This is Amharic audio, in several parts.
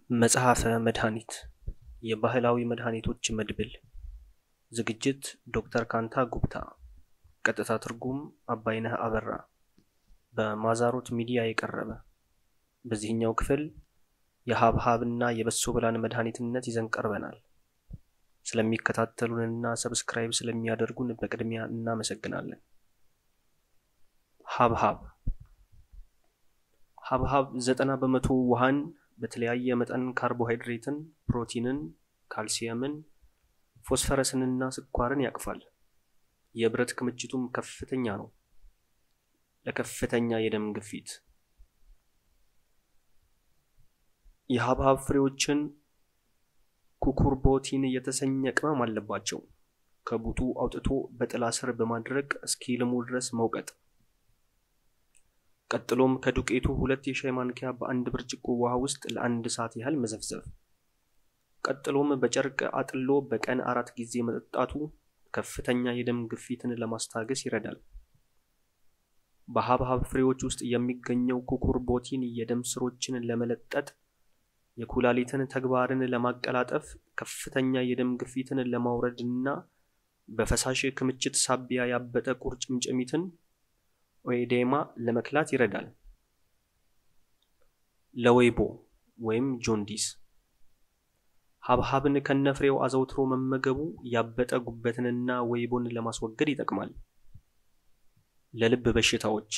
መጽሐፈ መድኃኒት የባህላዊ መድኃኒቶች መድብል ዝግጅት ዶክተር ካንታ ጉብታ ቀጥታ ትርጉም አባይነህ አበራ በማዛሮት ሚዲያ የቀረበ በዚህኛው ክፍል የሀብሀብና የበሶ ብላን መድኃኒትነት ይዘን ቀርበናል። ስለሚከታተሉንና ሰብስክራይብ ስለሚያደርጉን በቅድሚያ እናመሰግናለን። ሀብሀብ ሀብሀብ ዘጠና በመቶ ውሃን በተለያየ መጠን ካርቦሃይድሬትን፣ ፕሮቲንን፣ ካልሲየምን፣ ፎስፈረስንና ስኳርን ያቅፋል። የብረት ክምችቱም ከፍተኛ ነው። ለከፍተኛ የደም ግፊት የሀብሀብ ፍሬዎችን ኩኩርቦቲን የተሰኘ ቅመም አለባቸው። ከቡጡ አውጥቶ በጥላ ስር በማድረግ እስኪልሙ ድረስ መውቀጥ። ቀጥሎም ከዱቄቱ ሁለት የሻይ ማንኪያ በአንድ ብርጭቆ ውሃ ውስጥ ለአንድ ሰዓት ያህል መዘፍዘፍ። ቀጥሎም በጨርቅ አጥሎ በቀን አራት ጊዜ መጠጣቱ ከፍተኛ የደም ግፊትን ለማስታገስ ይረዳል። በሀብሀብ ፍሬዎች ውስጥ የሚገኘው ኩኩርቦቲን የደም ስሮችን ለመለጠጥ፣ የኩላሊትን ተግባርን ለማቀላጠፍ፣ ከፍተኛ የደም ግፊትን ለማውረድ እና በፈሳሽ ክምችት ሳቢያ ያበጠ ቁርጭምጭሚትን ኦኤዴማ ለመክላት ይረዳል። ለወይቦ ወይም ጆንዲስ ሀብሀብን ከነፍሬው አዘውትሮ መመገቡ ያበጠ ጉበትንና ወይቦን ለማስወገድ ይጠቅማል። ለልብ በሽታዎች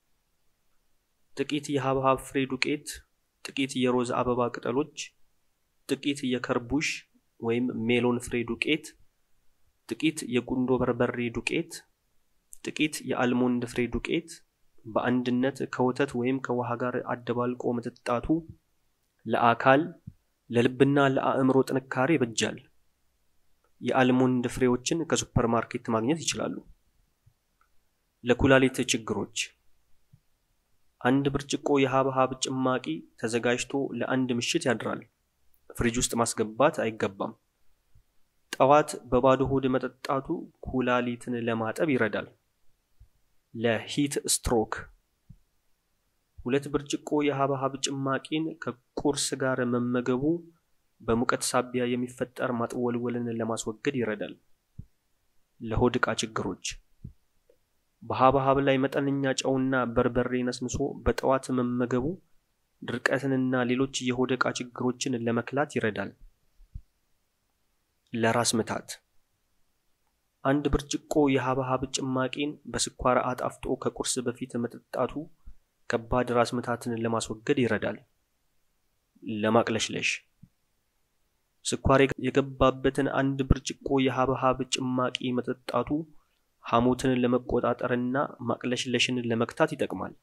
ጥቂት የሀብሀብ ፍሬ ዱቄት፣ ጥቂት የሮዝ አበባ ቅጠሎች፣ ጥቂት የከርቡሽ ወይም ሜሎን ፍሬ ዱቄት፣ ጥቂት የቁንዶ በርበሬ ዱቄት ጥቂት የአልሞንድ ፍሬ ዱቄት በአንድነት ከወተት ወይም ከውሃ ጋር አደባልቆ መጠጣቱ ለአካል ለልብና ለአእምሮ ጥንካሬ ይበጃል። የአልሞንድ ፍሬዎችን ከሱፐር ማርኬት ማግኘት ይችላሉ። ለኩላሊት ችግሮች አንድ ብርጭቆ የሀብሀብ ጭማቂ ተዘጋጅቶ ለአንድ ምሽት ያድራል። ፍሪጅ ውስጥ ማስገባት አይገባም። ጠዋት በባዶ ሆድ መጠጣቱ ኩላሊትን ለማጠብ ይረዳል። ለሂት ስትሮክ ሁለት ብርጭቆ የሀብሀብ ጭማቂን ከቁርስ ጋር መመገቡ በሙቀት ሳቢያ የሚፈጠር ማጥወልወልን ለማስወገድ ይረዳል። ለሆድ ዕቃ ችግሮች በሀብሀብ ላይ መጠነኛ ጨውና በርበሬ ነስንሶ በጠዋት መመገቡ ድርቀትንና ሌሎች የሆድ ዕቃ ችግሮችን ለመክላት ይረዳል። ለራስ ምታት አንድ ብርጭቆ የሀብሀብ ጭማቂን በስኳር አጣፍጦ ከቁርስ በፊት መጠጣቱ ከባድ ራስ ምታትን ለማስወገድ ይረዳል። ለማቅለሽለሽ ስኳር የገባበትን አንድ ብርጭቆ የሀብሀብ ጭማቂ መጠጣቱ ሐሞትን ለመቆጣጠርና ማቅለሽለሽን ለመክታት ይጠቅማል።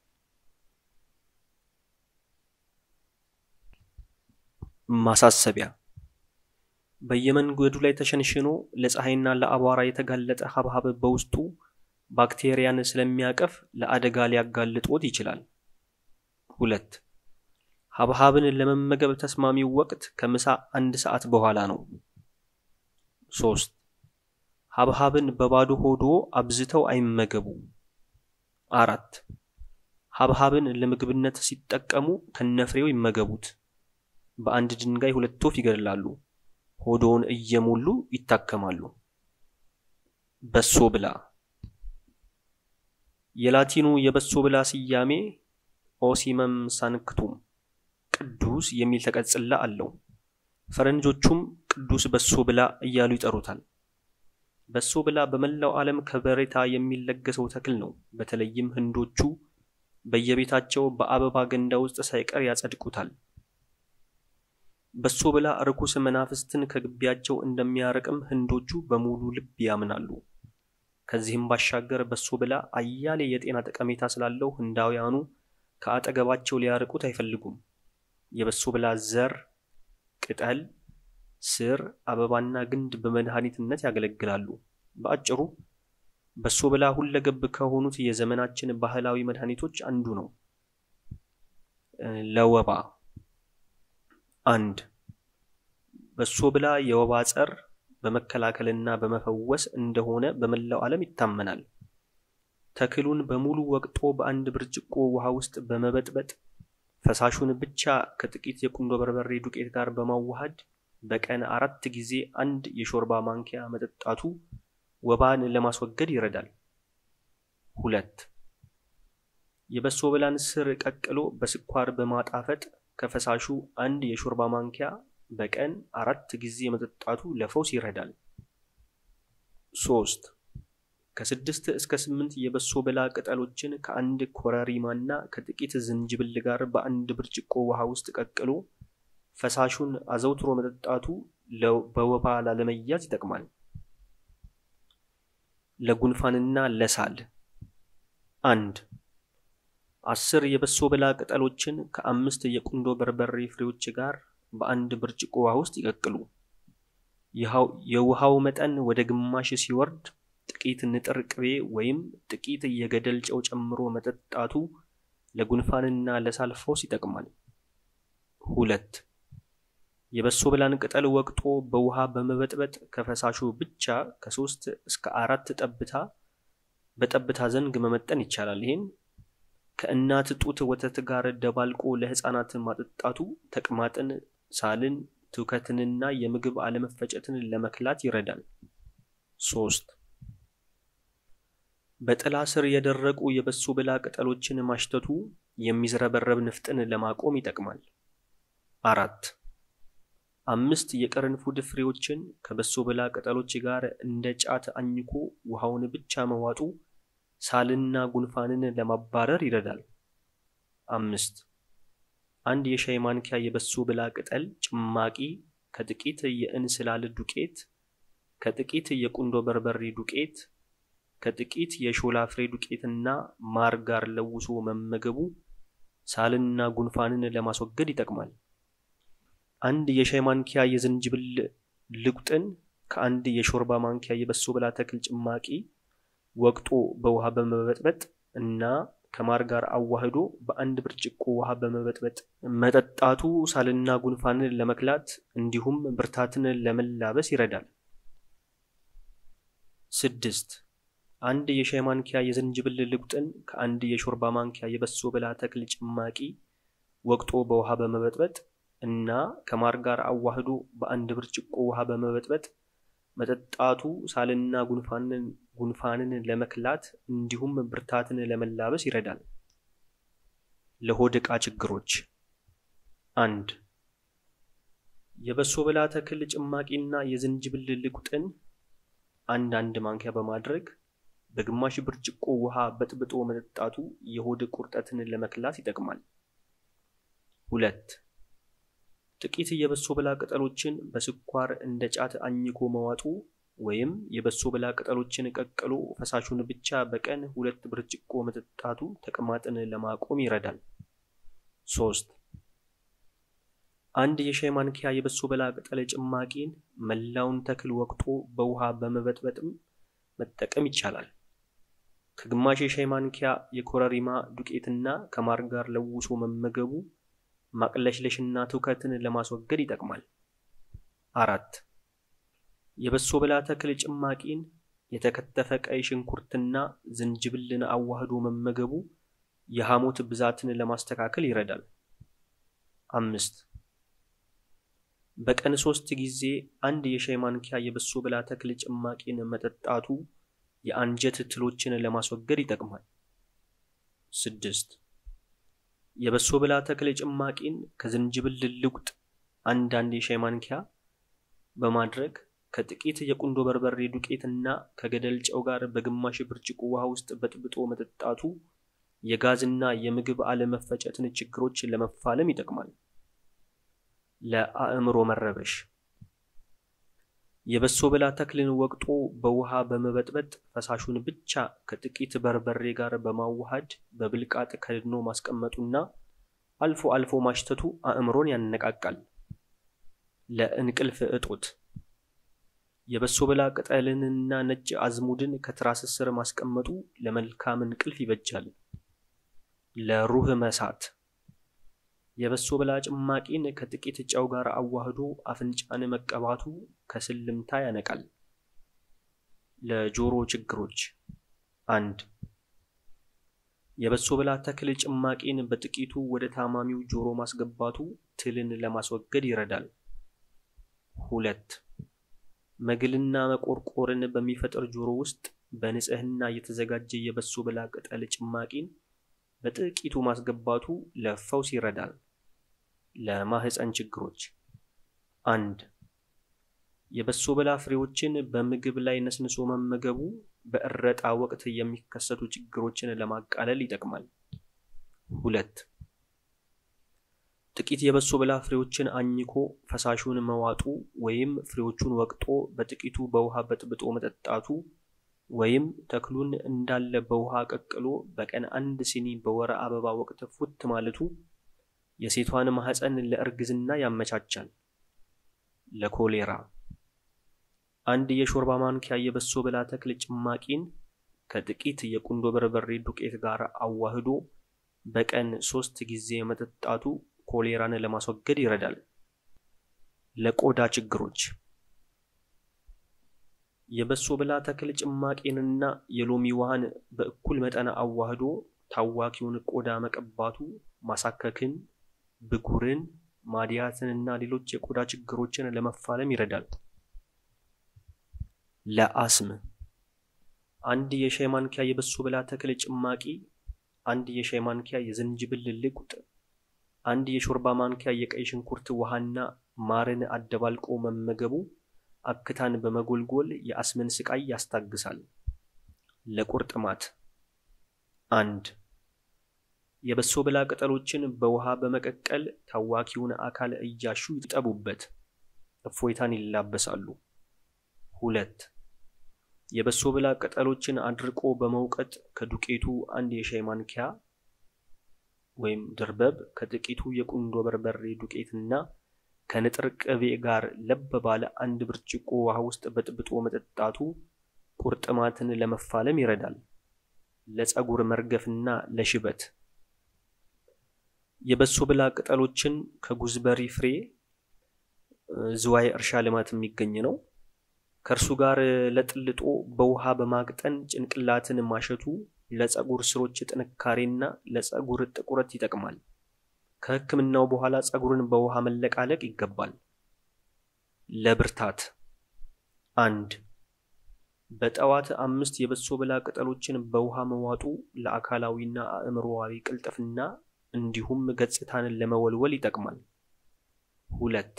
ማሳሰቢያ በየመንገዱ ላይ ተሸንሽኖ ለፀሐይና ለአቧራ የተጋለጠ ሀብሀብ በውስጡ ባክቴሪያን ስለሚያቀፍ ለአደጋ ሊያጋልጦት ይችላል። ሁለት ሀብሀብን ለመመገብ ተስማሚው ወቅት ከምሳ አንድ ሰዓት በኋላ ነው። ሶስት ሀብሀብን በባዶ ሆዶ አብዝተው አይመገቡ። አራት ሀብሀብን ለምግብነት ሲጠቀሙ ከነፍሬው ይመገቡት። በአንድ ድንጋይ ሁለት ወፍ ይገድላሉ። ሆዶውን እየሞሉ ይታከማሉ። በሶ ብላ የላቲኑ የበሶ ብላ ስያሜ ኦሲመም ሳንክቱም ቅዱስ የሚል ተቀጽላ አለው። ፈረንጆቹም ቅዱስ በሶ ብላ እያሉ ይጠሩታል። በሶ ብላ በመላው ዓለም ከበሬታ የሚለገሰው ተክል ነው። በተለይም ህንዶቹ በየቤታቸው በአበባ ገንዳ ውስጥ ሳይቀር ያጸድቁታል። በሶ ብላ ርኩስ መናፍስትን ከግቢያቸው እንደሚያርቅም ህንዶቹ በሙሉ ልብ ያምናሉ። ከዚህም ባሻገር በሶ ብላ አያሌ የጤና ጠቀሜታ ስላለው ህንዳውያኑ ከአጠገባቸው ሊያርቁት አይፈልጉም። የበሶ ብላ ዘር፣ ቅጠል፣ ስር፣ አበባና ግንድ በመድኃኒትነት ያገለግላሉ። በአጭሩ በሶ ብላ ሁለገብ ከሆኑት የዘመናችን ባህላዊ መድኃኒቶች አንዱ ነው። ለወባ አንድ በሶ ብላ የወባ ጸር በመከላከልና በመፈወስ እንደሆነ በመላው ዓለም ይታመናል። ተክሉን በሙሉ ወቅጦ በአንድ ብርጭቆ ውሃ ውስጥ በመበጥበጥ ፈሳሹን ብቻ ከጥቂት የቁንዶ በርበሬ ዱቄት ጋር በማዋሃድ በቀን አራት ጊዜ አንድ የሾርባ ማንኪያ መጠጣቱ ወባን ለማስወገድ ይረዳል። ሁለት የበሶ ብላን ስር ቀቅሎ በስኳር በማጣፈጥ ከፈሳሹ አንድ የሾርባ ማንኪያ በቀን አራት ጊዜ መጠጣቱ ለፈውስ ይረዳል። ሶስት ከስድስት እስከ ስምንት የበሶ ብላ ቅጠሎችን ከአንድ ኮረሪማና ከጥቂት ዝንጅብል ጋር በአንድ ብርጭቆ ውሃ ውስጥ ቀቅሎ ፈሳሹን አዘውትሮ መጠጣቱ በወባ ላለመያዝ ይጠቅማል። ለጉንፋንና ለሳል አንድ አስር የበሶ ብላ ቅጠሎችን ከአምስት የቁንዶ በርበሬ ፍሬዎች ጋር በአንድ ብርጭቆ ውሃ ውስጥ ይቀቅሉ። የውሃው መጠን ወደ ግማሽ ሲወርድ ጥቂት ንጥር ቅቤ ወይም ጥቂት የገደል ጨው ጨምሮ መጠጣቱ ለጉንፋንና ለሳል ፈውስ ይጠቅማል። ሁለት የበሶ ብላን ቅጠል ወቅጦ በውሃ በመበጥበጥ ከፈሳሹ ብቻ ከሶስት እስከ አራት ጠብታ በጠብታ ዘንግ መመጠን ይቻላል። ይህን ከእናት ጡት ወተት ጋር ደባልቆ ለሕፃናት ማጠጣቱ ተቅማጥን፣ ሳልን፣ ትውከትንና የምግብ አለመፈጨትን ለመክላት ይረዳል። ሶስት በጥላ ስር የደረቁ የበሶ ብላ ቅጠሎችን ማሽተቱ የሚዝረበረብ ንፍጥን ለማቆም ይጠቅማል። አራት አምስት የቅርንፉድ ፍሬዎችን ከበሶ ብላ ቅጠሎች ጋር እንደ ጫት አኝኮ ውሃውን ብቻ መዋጡ ሳልና ጉንፋንን ለማባረር ይረዳል። አምስት አንድ የሻይ ማንኪያ የበሶ ብላ ቅጠል ጭማቂ ከጥቂት የእንስላል ዱቄት፣ ከጥቂት የቁንዶ በርበሬ ዱቄት፣ ከጥቂት የሾላ ፍሬ ዱቄትና ማር ጋር ለውሶ መመገቡ ሳልና ጉንፋንን ለማስወገድ ይጠቅማል። አንድ የሻይ ማንኪያ የዝንጅብል ልቁጥን ከአንድ የሾርባ ማንኪያ የበሶ ብላ ተክል ጭማቂ ወቅጦ በውሃ በመበጥበጥ እና ከማር ጋር አዋህዶ በአንድ ብርጭቆ ውሃ በመበጥበጥ መጠጣቱ ሳልና ጉንፋንን ለመክላት እንዲሁም ብርታትን ለመላበስ ይረዳል። ስድስት አንድ የሻይ ማንኪያ የዝንጅብል ልቁጥን ከአንድ የሾርባ ማንኪያ የበሶ ብላ ተክል ጭማቂ ወቅጦ በውሃ በመበጥበጥ እና ከማር ጋር አዋህዶ በአንድ ብርጭቆ ውሃ በመበጥበጥ መጠጣቱ ሳልና ጉንፋንን ጉንፋንን ለመክላት እንዲሁም ብርታትን ለመላበስ ይረዳል። ለሆድ ዕቃ ችግሮች አንድ የበሶ ብላ ተክል ጭማቂና የዝንጅብል ልቁጥን አንድ አንድ ማንኪያ በማድረግ በግማሽ ብርጭቆ ውሃ በጥብጦ መጠጣቱ የሆድ ቁርጠትን ለመክላት ይጠቅማል። ሁለት ጥቂት የበሶ ብላ ቅጠሎችን በስኳር እንደ ጫት አኝኮ መዋጡ ወይም የበሶ ብላ ቅጠሎችን ቀቅሎ ፈሳሹን ብቻ በቀን ሁለት ብርጭቆ መጠጣቱ ተቅማጥን ለማቆም ይረዳል። ሶስት አንድ የሻይ ማንኪያ የበሶ ብላ ቅጠል ጭማቂን መላውን ተክል ወቅጦ በውሃ በመበጥበጥም መጠቀም ይቻላል። ከግማሽ የሻይ ማንኪያ የኮረሪማ ዱቄትና ከማር ጋር ለውሶ መመገቡ ማቅለሽለሽና ትውከትን ለማስወገድ ይጠቅማል። አራት የበሶ ብላ ተክል ጭማቂን የተከተፈ ቀይ ሽንኩርትና ዝንጅብልን አዋህዶ መመገቡ የሐሞት ብዛትን ለማስተካከል ይረዳል። አምስት በቀን ሶስት ጊዜ አንድ የሻይ ማንኪያ የበሶ ብላ ተክል ጭማቂን መጠጣቱ የአንጀት ትሎችን ለማስወገድ ይጠቅማል። ስድስት የበሶ ብላ ተክል ጭማቂን ከዝንጅብል ልውጥ አንዳንድ የሻይ ማንኪያ በማድረግ ከጥቂት የቁንዶ በርበሬ ዱቄት እና ከገደል ጨው ጋር በግማሽ ብርጭቆ ውሃ ውስጥ በጥብጦ መጠጣቱ የጋዝና የምግብ አለመፈጨትን ችግሮች ለመፋለም ይጠቅማል። ለአእምሮ መረበሽ የበሶ ብላ ተክልን ወቅጦ በውሃ በመበጥበጥ ፈሳሹን ብቻ ከጥቂት በርበሬ ጋር በማዋሃድ በብልቃጥ ከድኖ ማስቀመጡና አልፎ አልፎ ማሽተቱ አእምሮን ያነቃቃል። ለእንቅልፍ እጦት የበሶ ብላ ቅጠልንና ነጭ አዝሙድን ከትራስ ስር ማስቀመጡ ለመልካም እንቅልፍ ይበጃል። ለሩህ መሳት የበሶ ብላ ጭማቂን ከጥቂት ጨው ጋር አዋህዶ አፍንጫን መቀባቱ ከስልምታ ያነቃል። ለጆሮ ችግሮች አንድ የበሶ ብላ ተክል ጭማቂን በጥቂቱ ወደ ታማሚው ጆሮ ማስገባቱ ትልን ለማስወገድ ይረዳል። ሁለት መግልና መቆርቆርን በሚፈጥር ጆሮ ውስጥ በንጽህና የተዘጋጀ የበሶ ብላ ቅጠል ጭማቂን በጥቂቱ ማስገባቱ ለፈውስ ይረዳል። ለማህፀን ችግሮች አንድ የበሶ ብላ ፍሬዎችን በምግብ ላይ ነስንሶ መመገቡ በእረጣ ወቅት የሚከሰቱ ችግሮችን ለማቃለል ይጠቅማል። ሁለት ጥቂት የበሶ ብላ ፍሬዎችን አኝኮ ፈሳሹን መዋጡ ወይም ፍሬዎቹን ወቅጦ በጥቂቱ በውሃ በጥብጦ መጠጣቱ ወይም ተክሉን እንዳለ በውሃ ቀቅሎ በቀን አንድ ሲኒ በወረ አበባ ወቅት ፉት ማለቱ የሴቷን ማህፀን ለእርግዝና ያመቻቻል። ለኮሌራ አንድ የሾርባ ማንኪያ የበሶ ብላ ተክል ጭማቂን ከጥቂት የቁንዶ በርበሬ ዱቄት ጋር አዋህዶ በቀን ሶስት ጊዜ መጠጣቱ ኮሌራን ለማስወገድ ይረዳል። ለቆዳ ችግሮች የበሶ ብላ ተክል ጭማቂንና የሎሚ ውሃን በእኩል መጠን አዋህዶ ታዋኪውን ቆዳ መቀባቱ ማሳከክን፣ ብጉርን፣ ማድያትንና ሌሎች የቆዳ ችግሮችን ለመፋለም ይረዳል። ለአስም አንድ የሻይ ማንኪያ የበሶ ብላ ተክል ጭማቂ፣ አንድ የሻይ ማንኪያ የዝንጅብል ልቁጥ፣ አንድ የሾርባ ማንኪያ የቀይ ሽንኩርት ውሃና ማርን አደባልቆ መመገቡ አክታን በመጎልጎል የአስምን ስቃይ ያስታግሳል። ለቁርጥማት አንድ የበሶ ብላ ቅጠሎችን በውሃ በመቀቀል ታዋኪውን አካል እያሹ ይጠቡበት፣ እፎይታን ይላበሳሉ። ሁለት የበሶ ብላ ቅጠሎችን አድርቆ በመውቀጥ ከዱቄቱ አንድ የሻይ ማንኪያ ወይም ድርበብ ከጥቂቱ የቁንዶ በርበሬ ዱቄትና ከንጥር ቅቤ ጋር ለብ ባለ አንድ ብርጭቆ ውሃ ውስጥ በጥብጦ መጠጣቱ ቁርጥማትን ለመፋለም ይረዳል። ለፀጉር መርገፍና ለሽበት የበሶ ብላ ቅጠሎችን ከጉዝበሪ ፍሬ ዝዋይ እርሻ ልማት የሚገኝ ነው። ከእርሱ ጋር ለጥልጦ በውሃ በማቅጠን ጭንቅላትን ማሸቱ ለፀጉር ስሮች ጥንካሬና ለፀጉር ጥቁረት ይጠቅማል። ከሕክምናው በኋላ ፀጉርን በውሃ መለቃለቅ ይገባል። ለብርታት አንድ በጠዋት አምስት የበሶ ብላ ቅጠሎችን በውሃ መዋጡ ለአካላዊና አእምሮዋዊ ቅልጥፍና እንዲሁም ገጽታን ለመወልወል ይጠቅማል። ሁለት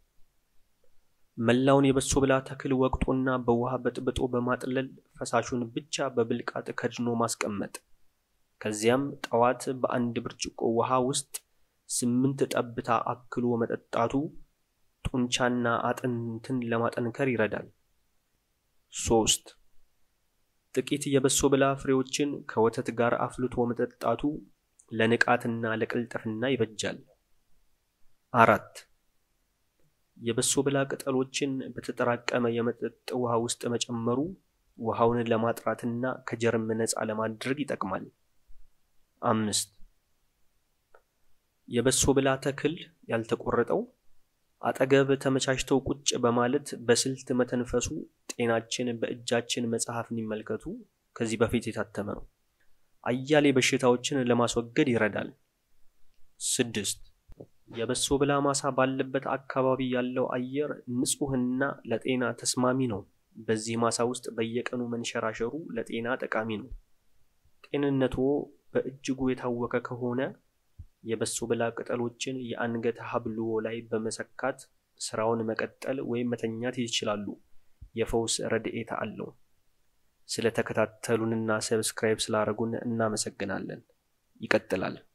መላውን የበሶ ብላ ተክል ወቅጦና በውሃ በጥብጦ በማጥለል ፈሳሹን ብቻ በብልቃጥ ከድኖ ማስቀመጥ። ከዚያም ጠዋት በአንድ ብርጭቆ ውሃ ውስጥ ስምንት ጠብታ አክሎ መጠጣቱ ጡንቻና አጥንትን ለማጠንከር ይረዳል። ሶስት ጥቂት የበሶ ብላ ፍሬዎችን ከወተት ጋር አፍልቶ መጠጣቱ ለንቃትና ለቅልጥፍና ይበጃል። አራት የበሶ ብላ ቅጠሎችን በተጠራቀመ የመጠጥ ውሃ ውስጥ መጨመሩ ውሃውን ለማጥራትና ከጀርም ነፃ ለማድረግ ይጠቅማል። አምስት የበሶ ብላ ተክል ያልተቆረጠው አጠገብ ተመቻችተው ቁጭ በማለት በስልት መተንፈሱ ጤናችን በእጃችን መጽሐፍን ይመልከቱ ከዚህ በፊት የታተመ ነው። አያሌ በሽታዎችን ለማስወገድ ይረዳል። ስድስት የበሶ ብላ ማሳ ባለበት አካባቢ ያለው አየር ንጹህና ለጤና ተስማሚ ነው። በዚህ ማሳ ውስጥ በየቀኑ መንሸራሸሩ ለጤና ጠቃሚ ነው። ጤንነቶ በእጅጉ የታወከ ከሆነ የበሶ ብላ ቅጠሎችን የአንገት ሀብልዎ ላይ በመሰካት ስራውን መቀጠል ወይም መተኛት ይችላሉ። የፈውስ ረድኤታ አለው። ስለተከታተሉንና ሰብስክራይብ ስላደረጉን እናመሰግናለን። ይቀጥላል።